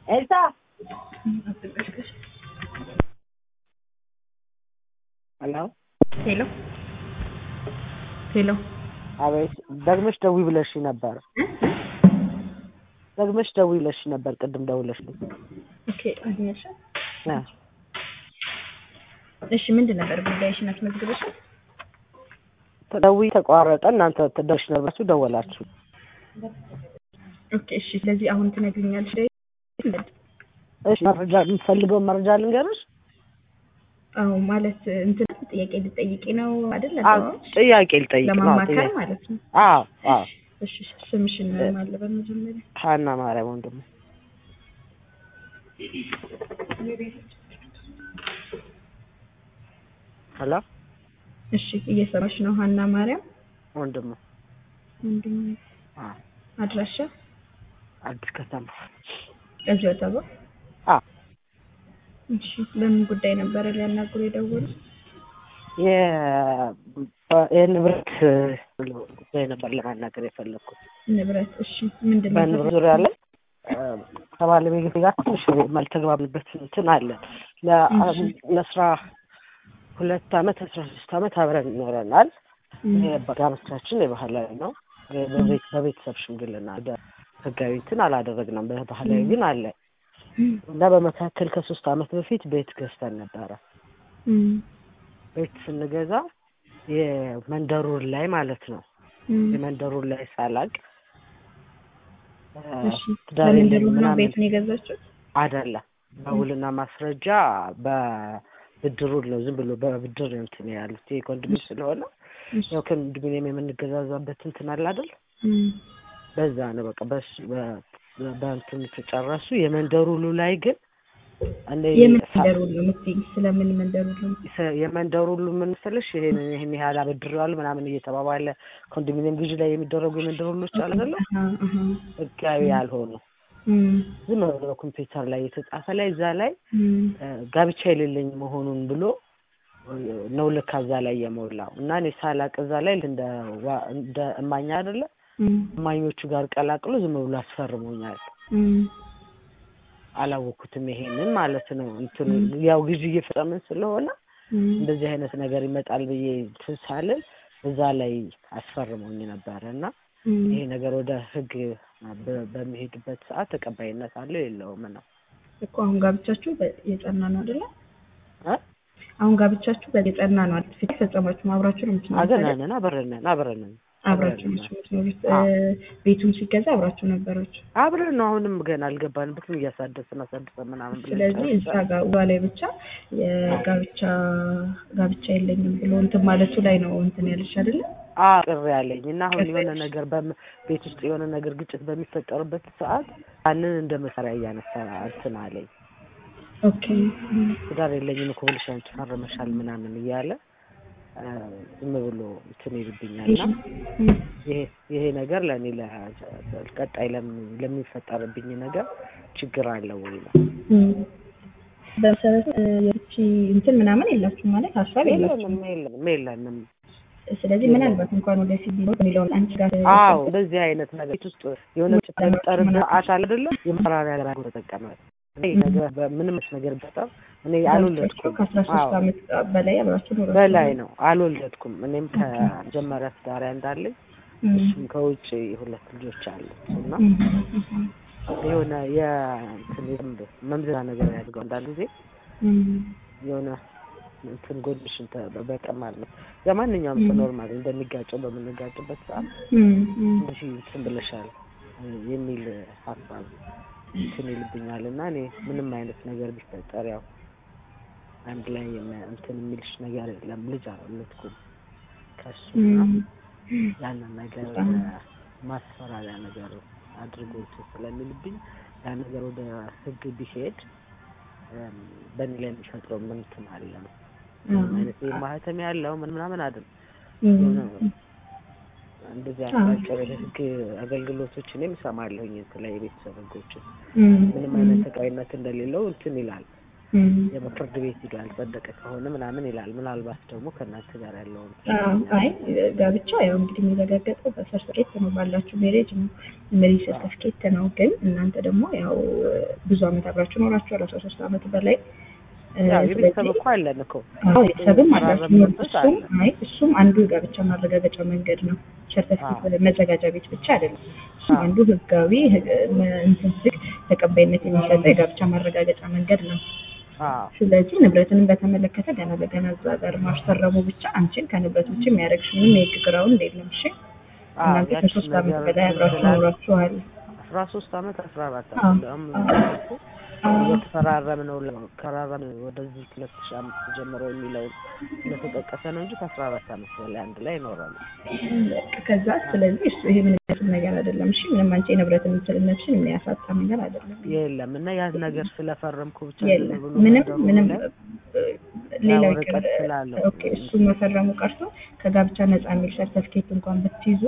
ኤልሳ ሄሎ ሄሎ ሄሎ አቤት ደግመሽ ደውይ ብለሽ ነበር ደግመሽ ደውይ ብለሽ ነበር ቅድም ደውለሽልኝ ኦኬ አግኘሽ እ እሺ ምንድን ነበር ጉዳይሽን አስመዝግበሻል ደውይ ተቋረጠ እናንተ ትደርሽ ነበራችሁ ደወላችሁ ኦኬ እሺ ስለዚህ አሁን ትነግሪኛለሽ እሺ መረጃ የምትፈልገው መረጃ ልንገርሽ አዎ ማለት እንትን ጥያቄ ልጠይቂ ነው አይደል አዎ ጥያቄ ልጠይቅ ነው ለማማከር ጥያቄ ማለት ነው አዎ አዎ እሺ ስምሽን ማለበል መጀመሪያ ሀና ማርያም ወንድሙ ሄሎ እሺ እየሰማሽ ነው ሀና ማርያም ወንድሙ ወንድም አዎ አድራሻ አዲስ ከተማ እዚሁ አጠባ አዎ እሺ ለምን ጉዳይ ነበረ ሊያናግሩ የደወሉት የ- የንብረት ጉዳይ ነበር ለማናገር የፈለግኩት ንብረት እሺ ምንድን ነው በንብረት ዙሪያ ላይ እ፣ ከባለቤቴ ጋር ትንሽ የማልተግባብንበት እንትን አለ ለ- ለአስራ ሁለት አመት አስራ ሶስት አመት አብረን ይኖረናል እም፣ ጋብቻችን የባህላዊ ነው በቤት በቤተሰብ ሽምግልና ወደ ህጋዊ እንትን አላደረግንም በባህላዊ ግን አለ እም፣ እና በመካከል ከሶስት አመት በፊት ቤት ገዝተን ነበረ እም፣ ቤት ስንገዛ የመንደሩን ላይ ማለት ነው እም። የመንደሩን ላይ ሳላቅ እ፣ እሺ ትዳር ለምንድን የለኝም ነው ምናምን ቤቱን የገዛችሁት አይደለም በውልና ማስረጃ በብድሩን ነው ዝም ብሎ በብድር ነው እንትን ያሉት ይሄ ኮንዶሚኒየም ስለሆነ እሺ ያው ኮንዶሚኒየም የምንገዛዛበት እንትን አለ አይደል እም፣ በዛ ነው በቃ በሱ በ- በእንትን ተጨረሱ የመንደሩ ሁሉ ላይ ግን እኔ የምን ሳ- መንደር ሁሉ የምትይኝ ስለምን መንደር ሁሉ ሰ- የመንደሩ ሁሉ ምን መሰለሽ ይሄን ይሄን ያህል አበድሬዋለሁ ምናምን እየተባባለ ኮንዶሚኒየም ግዢ ላይ የሚደረጉ የመንደር ሁሎች አለ አይደለ አሃ፣ አሃ። ህጋዊ ያልሆኑ እም፣ ዝም ብሎ በኮምፒውተር ላይ የተጻፈ ላይ እዛ ላይ እም፣ እ፣ ጋብቻ የሌለኝ መሆኑን ብሎ እ፣ ነው ልክ እዛ ላይ የሞላው እና እኔ ሳላቅ እዛ ላይ እንደ ዋ- እንደ እማኛ አይደለ እም፣ እማኞቹ ጋር ቀላቅሎ ዝም ብሎ አስፈርሞኛል። እም፣ አላወኩትም ይሄንን ማለት ነው። እንትን ያው ግዢ እየፈጸምን ስለሆነ እም፣ እንደዚህ አይነት ነገር ይመጣል ብዬ እንትን ሳልል እዛ ላይ አስፈርሞኝ ነበረ እና እም። ይሄ ነገር ወደ ህግ በ- በሚሄድበት ሰዓት ተቀባይነት አለው የለውም ነው እኮ አሁን ጋብቻችሁ በ- የጸና ነው አይደለ? እ? አሁን ጋብቻችሁ በ- የጸና ነው አይደል? ፊት ፈጸማችሁ አብራችሁ ነው የምትኖሩት አይደል? አገናነን አብረንን አብረንን አብራችሁ ናችሁ የምትኖሩት። አዎ። እ፣ ቤቱም ሲገዛ አብራችሁ ነበራችሁ። አብረን ነው። አሁንም ገና አልገባንበትም። እያሳደስን አሳድሰን ምናምን ብለን ስለዚህ እዛ ጨርሰን ጋር ውሏ ላይ ብቻ የጋብቻ ጋብቻ የለኝም ብሎ እንትን ማለቱ ላይ ነው እንትን ያለሽ አይደለ? አዎ ቅር ያለኝ እና አሁን ቅር የሆነ ያለሽ። ነገር በም ቤት ውስጥ የሆነ ነገር ግጭት በሚፈጠርበት ሰዓት ያንን እንደ መሳሪያ እያነሳ እንትን አለኝ። ኦኬ እም፣ ትዳር የለኝም እኮ ብለሽ አንቺ ፈርመሻል ምናምን እያለ እ፣ ዝም ብሎ እንትን ይልብኛል እና እም፣ ይሄ ይሄ ነገር ለእኔ ለ- ቀጣይ ለሚ- ለሚፈጠርብኝ ነገር ችግር አለው ወይ ነው። እም። በመሰረቱ እ፣ የፍቺ እንትን ምናምን የላችሁም ማለት ሀሳብ የላችሁም። የለንም የለንም የለንም። ስለዚህ ምናልባት እንኳን ወደፊት ቢኖር የሚለውን አንቺ ጋር አዎ እንደዚህ አይነት ነገር ቤት ውስጥ የሆነ ጭጠር ሰዓት አለ አይደለ የመራሪያ ነገር አድርጎ ተጠቀመ። እኔ ነገር በምንም ነገር በጣም እኔ አልወለድኩም። ከአስራ ሶስት አዎ አመት በላይ አብራችሁ ኖራችሁ በላይ ነው አልወለድኩም። እኔም ከመጀመሪያ ትዳሪያ እንዳለኝ እም፣ እሱም ከውጭ ሁለት ልጆች አሉት እና እም፣ እም፣ የሆነ የእንትን የደንብ መምዘና ነገር ያድርገው አንዳንድ ጊዜ እም፣ የሆነ እንትን ጎንሽን በቀማል ነው የማንኛውም ሰው ኖርማል እንደሚጋጨው በምንጋጭበት ሰዓት እም፣ እም፣ እንደዚህ እንትን ብለሻል የሚል ሀሳብ እንትን ይልብኛል እና እኔ ምንም አይነት ነገር ቢፈጠር ያው አንድ ላይ የሚ- እንትን የሚልሽ ነገር የለም። ልጅ አልወለድኩም ከሱ እና እም፣ ያንን ነገር በጣም ማስፈራሪያ ነገር አድርጎ እንትን ስለሚልብኝ ያ ነገር ወደ ሕግ ቢሄድ እም፣ በእኔ ላይ የሚፈጥረው ምን እንትን አለ ነው ምንም አይነት ይሄ ማህተም ያለው ምን ምናምን አይደል እም፣ የሆነ እንደዚህ አጫጭር የህግ አገልግሎቶች እኔም እሰማለሁኝ የተለያዩ የቤተሰብ ህጎችን እም፣ ምንም አይነት ተቀባይነት እንደሌለው እንትን ይላል እም። የፍርድ ቤት ሂዶ ያልጸደቀ ከሆነ ምናምን ይላል። ምናልባት ደግሞ ከእናንተ ጋር ያለውን አዎ፣ አይ ጋብቻ ያው እንግዲህ የሚረጋገጠው በሰርተፊኬት ነው፣ ባላችሁ ሜሬጅ ነው፣ ሜሬጅ ሰርተፊኬት ነው። ግን እናንተ ደግሞ ያው ብዙ አመት አብራችሁ ኖራችኋል፣ አስራ ሶስት አመት በላይ እ፣ ያው የቤተሰብ ስለዚህ እኮ አለን እኮ አዎ ቤተሰብም አላችሁ። የተፈራረምንበት እሱም አለ። አይ እሱም አንዱ የጋብቻ ማረጋገጫ መንገድ ነው። ሰርተፊኬት መዘጋጃ ቤት ብቻ አይደለም። እሱም አዎ። አንዱ ህጋዊ ህግ- መ- እንትን ህግ ተቀባይነት የሚሰጠው የጋብቻ ማረጋገጫ መንገድ ነው። አዎ ስለዚህ ንብረትንም በተመለከተ ገና ለገና እዛ ጋር ማስፈረሙ ብቻ አንቺን ከንብረት ውጭ የሚያደርግሽ ምንም የህግ ግራውንድ የለም። እሺ አዎ እናንተ ያችን ከሶስት አመት ነገር በላይ አብራችሁ ስላለ ኖራችኋል። አስራ ሶስት አመት አስራ አራት አዎ፣ አመት ደግሞ አዎ፣ አዎ። እየተፈራረም ነው ከራረም ወደዚህ ሁለት ሺህ አምስት ጀምሮ የሚለው ስለተጠቀሰ ነው እንጂ ከአስራ አራት አመት በላይ አንድ ላይ ይኖራሉ። በቃ ከዛ ስለዚህ እሱ ይሄ ምንም የሚያስብ ነገር አይደለም። እሺ ምንም አንቺ የንብረት የምትልነትሽን የሚያሳጣ ነገር አይደለም። የለም እና ያን ነገር ስለፈረምኩ ብቻ ዝም የለም ብሎ ምንም ነገሩ ምንም ላይ እ፣ ሌላው ያው ይቅር ርቀት ስላለው ኦኬ እሱ መፈረሙ ቀርቶ ከጋብቻ ነፃ የሚል ሰርተፍኬት እንኳን ብትይዙ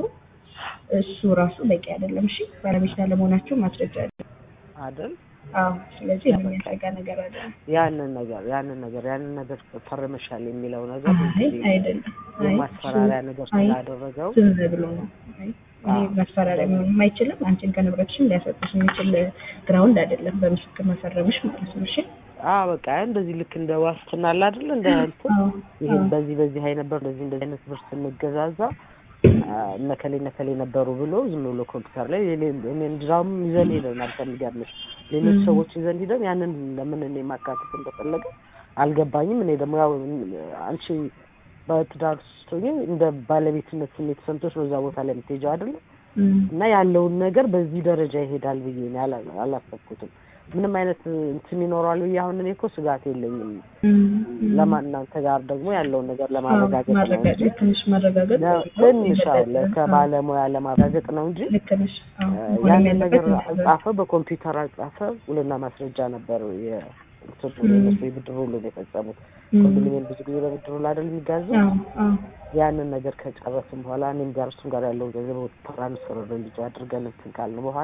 እሱ ራሱ በቂ አይደለም። እሺ ባለቤት ለመሆናችሁ ማስረጃ አለ። አይደል አዎ ስለዚህ የሚያሰጋ ነገር አይደለም። ያንን ነገር ያንን ነገር ያንን ነገር ፈርመሻል የሚለው ነገር አይ እንግዲህ አይደለም። አይ የማስፈራሪያ ነገር አይ ስላደረገው ዝም ብሎ ነው። አይ ይሄ አዎ። ማስፈራሪያ መሆንም አይችልም። አንቺን ከንብረትሽም ሊያሰጥሽ የሚችል ግራውንድ አይደለም። በምስክር መፈረምሽ ማለት ነው። እሺ አዎ በቃ እንደዚህ ልክ እንደ ዋስትና አለ አይደል እንደ እንትን አዎ ይሄን አዎ በዚህ በዚህ አይ ነበር እንደዚህ እንደዚህ አይነት ብር ስንገዛዛ አ፣ እነከሌ እነከሌ ነበሩ ብሎ ዝም ብሎ ኮምፒውተር ላይ የኔ- እኔ እንዲያውም ይዘን ሄደናል። ከሚገርምሽ ሌሎች ም። ሰዎች ይዘን ሄደን ያንን ለምን እኔ ማካተት እንደፈለገ አልገባኝም። እኔ ደግሞ ያው አንቺ በትዳር ስትሆኚ እንደ ባለቤትነት ስሜት ሰምቶች በዛ ቦታ ላይ የምትሄጂው አይደለ እም፣ እና ያለውን ነገር በዚህ ደረጃ ይሄዳል ብዬ እኔ አላ- አላሰብኩትም። ምንም አይነት እንትን ይኖረዋል ብዬ አሁን እኔ እኮ ስጋት የለኝም። እም፣ እም። ለማን እናንተ ጋር ደግሞ ያለውን ነገር አዎ ለማረጋገጥ ነው እንጂ ማረጋገጥ ትንሽ ማረጋገጥ ለ- ትንሽ አለ ከባለሙያ ለማረጋገጥ ነው እንጂ ልክ ነሽ። አዎ እ፣ መሆንም ያንን ያለበት ነገር እንደዛ ነው። አጻፈ በኮምፒውተር አጻፈ ውልና ማስረጃ ነበር የእንትኑ ም። የእነሱ የብድር ውሉን የፈጸሙት። እም። ኮንዶሚኒየም ብዙ ጊዜ በብድር ውል አይደል የሚጋዙት? አዎ አዎ ያንን ነገር ከጨረስን በኋላ እኔም ጋር እሱም ጋር ያለውን ገንዘብ ትራንስፈር ወደ ልጁ አድርገን እንትን ካልን በኋላ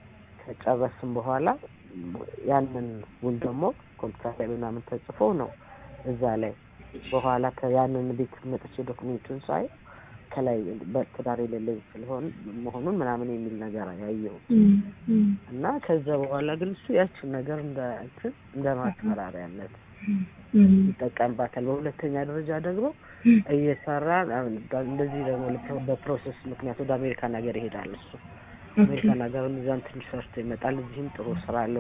ከጨረስን በኋላ ያንን ውል ደግሞ ኮምፒውተር ላይ ምናምን ተጽፎ ነው እዛ ላይ በኋላ ከያንን ቤት መጥቼ ዶክሜንቱን ሳይ ከላይ በትዳር የሌለኝ ስለሆን መሆኑን ምናምን የሚል ነገር ያየው እም፣ እም፣ እና ከዛ በኋላ ግን እሱ ያችን ነገር እንደ እንትን እንደ ማስፈራሪያነት እም፣ ይጠቀምባታል። በሁለተኛ ደረጃ ደግሞ እየሰራ አሁን እንደዚህ ደግሞ ለፕሮ- በፕሮሰስ ምክንያት ወደ አሜሪካን ሀገር ይሄዳል እሱ ኦኬ። አሜሪካን ሀገር እዛም ትንሽ ሰርቶ ይመጣል። እዚህም ጥሩ ስራ አለው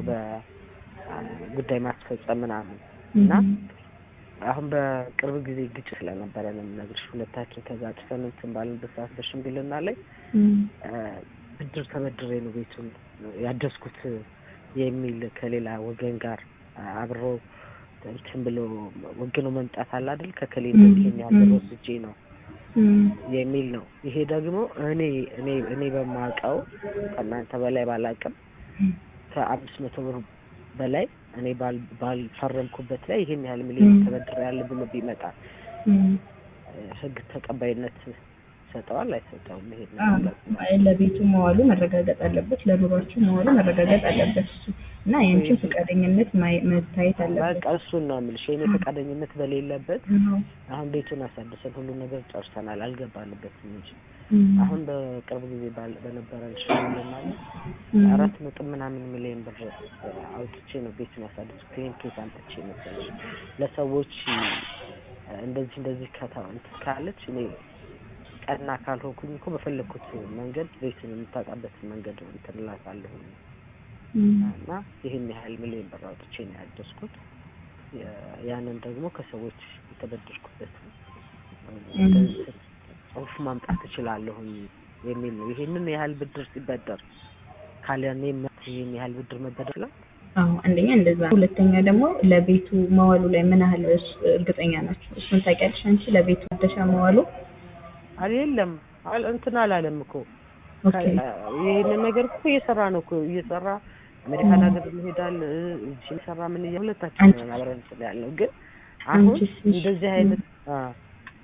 በጉዳይ ማስፈጸም ምናምን እና እም፣ አሁን በቅርብ ጊዜ ግጭት ስለነበረ ነው የምነግርሽ። ሁለታችን ከዛ ጥፈን እንትን ባልንበት ሰዓት በሽምግልና ላይ እም፣ እ፣ ብድር ተበድሬ ነው ቤቱን ያደስኩት የሚል ከሌላ ወገን ጋር አብሮ እንትን ብሎ ወግኖ መምጣት አለ አይደል? ከከሌ እንደዚህ ይሄን ያህል ብር ወስጄ ነው እም፣ የሚል ነው። ይሄ ደግሞ እኔ እኔ እኔ በማውቀው ከእናንተ በላይ ባላውቅም ከአምስት መቶ ብር በላይ እኔ ባል ባልፈረምኩበት ላይ ይሄን ያህል ሚሊዮን ም። ተበድሬ ያለ ብሎ ቢመጣ እም። እ፣ ህግ ተቀባይነት ይሰጠዋል አይሰጠውም? ይሄ አዎ፣ ነገር አይ ለቤቱ መዋሉ መረጋገጥ አለበት፣ ለኑሯችሁ መዋሉ መረጋገጥ አለበት እሱ እና የአንቺን ፈቃደኝነት ማየ- መታየት አለበት። በቃ እሱን ነው የምልሽ። የእኔ ፈቃደኝነት በሌለበት አዎ። አሁን ቤቱን አሳድሰን ሁሉን ነገር ጨርሰናል፣ አልገባንበትም እንጂ እም፣ አሁን በቅርብ ጊዜ ባል- በነበረን ሽምግልና ላይ እም፣ አራት ነጥብ ምናምን ሚሊዮን ብር አውጥቼ ነው ቤቱን ያሳደስኩት። ይሄን ኬት አምጥቼ መሰለኝ ለሰዎች እ፣ እንደዚህ እንደዚህ ከታ እንትን ካለች እኔ ቀና ካልሆንኩኝ እኮ በፈለግኩት መንገድ ቤቱን የምታጣበትን መንገድ እንትን እላታለሁ እም፣ እና ይህን ያህል ሚሊዮን ብር አውጥቼ ነው ያደስኩት። የ- ያንን ደግሞ ከሰዎች የተበደርኩበት እም። ጽሁፍ ማምጣት እችላለሁኝ የሚል ነው። ይሄንን ያህል ብድር ሲበደር ካለኔ መብት ይሄን ያህል ብድር መበደር ይችላል? አዎ አንደኛ እንደዛ፣ ሁለተኛ ደግሞ ለቤቱ መዋሉ ላይ ምን ያህል እስ- እርግጠኛ ናቸው? እሱን ታውቂያለሽ አንቺ ለቤቱ ማደሻ መዋሉ? አል የለም አል- እንትን አላለም እኮ ኦኬ ይህንን ነገር እኮ እየሰራ ነው እኮ እየሰራ አሜሪካን ሀገር ይሄዳል እ፣ እዚህ እየሰራ ምን እያ ሁለታችን አንቺ- ነን አብረን እንትን ያለው ግን አሁን አንቺስ? እንደዚህ አይነት አ፣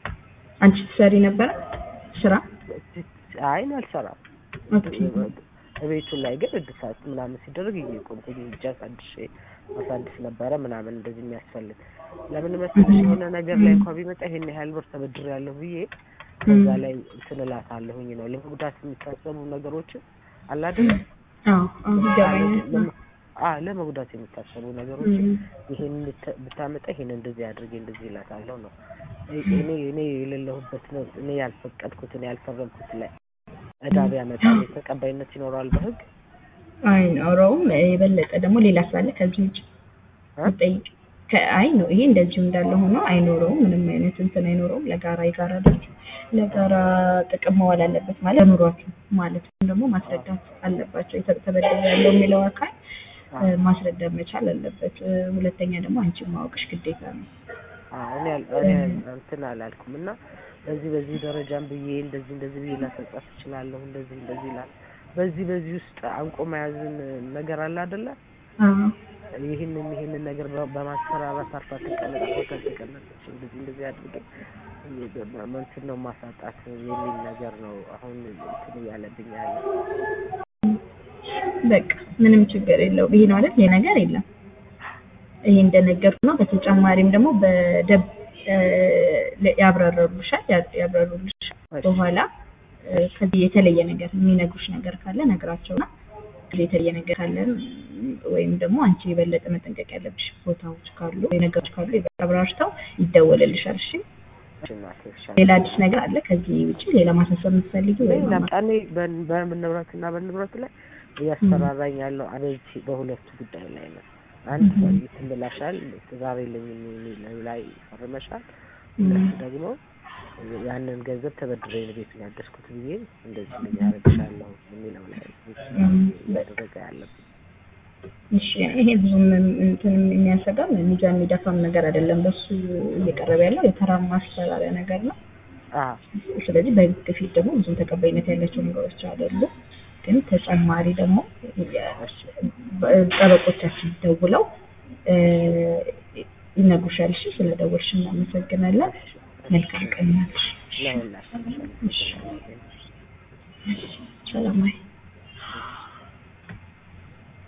አንቺ ትሰሪ ነበረ ስራ? አይ እኔ አልሰራም ኦኬ ቤቱ ላይ ግን እድሳት ምናምን ሲደረግ እየቆምኩኝ እጅ አሳድሼ አሳድስ ነበረ ምናምን እንደዚህ የሚያስፈልግ ለምን መሰለሽ የሆነ ነገር ላይ እንኳ ቢመጣ ይሄን ያህል ብር ተበድሬያለሁ ብዬ ከዛ ላይ እንትን እላታለሁኝ ነው ለመጉዳት የሚታሰቡ ነገሮችን አለ አይደል አዎ አዎ ይገባኛል። አ ለመጉዳት የሚታሰቡ ነገሮችን ይሄን ብታ- ብታመጣ ይሄን እንደዚህ አድርጌ እንደዚህ እላታለሁ ነው እኔ እኔ የሌለሁበት ነው እኔ ያልፈቀድኩት እኔ ያልፈረምኩት ላይ እዳ ቢያመጣ ተቀባይነት ይኖረዋል በህግ አይኖረውም። የበለጠ ደግሞ ሌላ ስላለ ከዚህ ውጭ እ? ጠይቅ አይ ነው ይሄ እንደዚሁ እንዳለ ሆኖ አይኖረውም። ምንም አይነት እንትን አይኖረውም። ለጋራ የጋራ ድርጅት ለጋራ ጥቅም መዋል አለበት ማለት ለኑሯችሁ ማለት ነው። ደግሞ ማስረዳት አለባቸው። የተ- ተበድሬያለሁ የሚለው አካል እ፣ ማስረዳት መቻል አለበት። እ፣ ሁለተኛ ደግሞ አንቺ ማወቅሽ ግዴታ ነው። አዎ እኔ አል- እኔ እንትን አላልኩም እና በዚህ በዚህ ደረጃም ብዬ እንደዚህ እንደዚህ ብዬ ላሰጻፍ እችላለሁ እንደዚህ እንደዚህ ይላል። በዚህ በዚህ ውስጥ አንቆ መያዝን ነገር አለ አይደለ? አዎ ይህንን ይህንን ነገር በ- በማስፈራራት አርፋ ተቀመጥ ቦታ ተቀመጠች እንደዚህ እንደዚህ አድርገ እንትን ነው ማሳጣት የሚል ነገር ነው አሁን እንትን እያለብኝ ያለ። በቃ ምንም ችግር የለውም። ይሄ ነው አይደል? ይሄ ነገር የለም። ይሄ እንደነገርኩ ነው። በተጨማሪም ደግሞ በደብ እ፣ ያብራሩልሻል ያ- ያብራሩልሽ በኋላ እ፣ ከዚህ የተለየ ነገር የሚነግሩሽ ነገር ካለ ነግራቸውና ከዚህ የተለየ ነገር ካለ ወይም ደግሞ አንቺ የበለጠ መጠንቀቅ ያለብሽ ቦታዎች ካሉ ወይ ነገሮች ካሉ የበለጠ አብራርተው ይደወልልሻል። እሺ። እናቴ ይሻላል። ሌላ አዲስ ነገር አለ ከዚህ ውጪ ሌላ ማሳሰብ የምትፈልጊ ወይም ሌላ እኔ በን- በንብረት እና በንብረት ላይ እያስፈራራኝ ያለው አበይቲ በሁለቱ ጉዳይ ላይ ነው። አንድ ሰው እንትን ብላሻል ትዳር የለኝም የሚለው ላይ ፈርመሻል። ሁለት ደግሞ ያንን ገንዘብ ተበድሬ ነው ቤቱን ያደስኩት ብዬ እንደዚህ እንደዚህ አደርግሻለሁ የሚለው ላይ እያደረገ ያለብኝ እሺ ይሄ ብዙም እንትን የሚያሰጋም ሚዛን የሚደፋም ነገር አይደለም። በሱ እየቀረበ ያለው የተራ ማስፈራሪያ ነገር ነው። አዎ ስለዚህ በህግ ፊት ደግሞ ብዙም ተቀባይነት ያላቸው ነገሮች አይደሉም። ግን ተጨማሪ ደግሞ እሺ ጠበቆቻችን ደውለው እ፣ ይነግሩሻል። እሺ ስለደወልሽ እናመሰግናለን። መልካም ቀን ይሁንልሽ። ለሁላችን ሰላም ዋይ።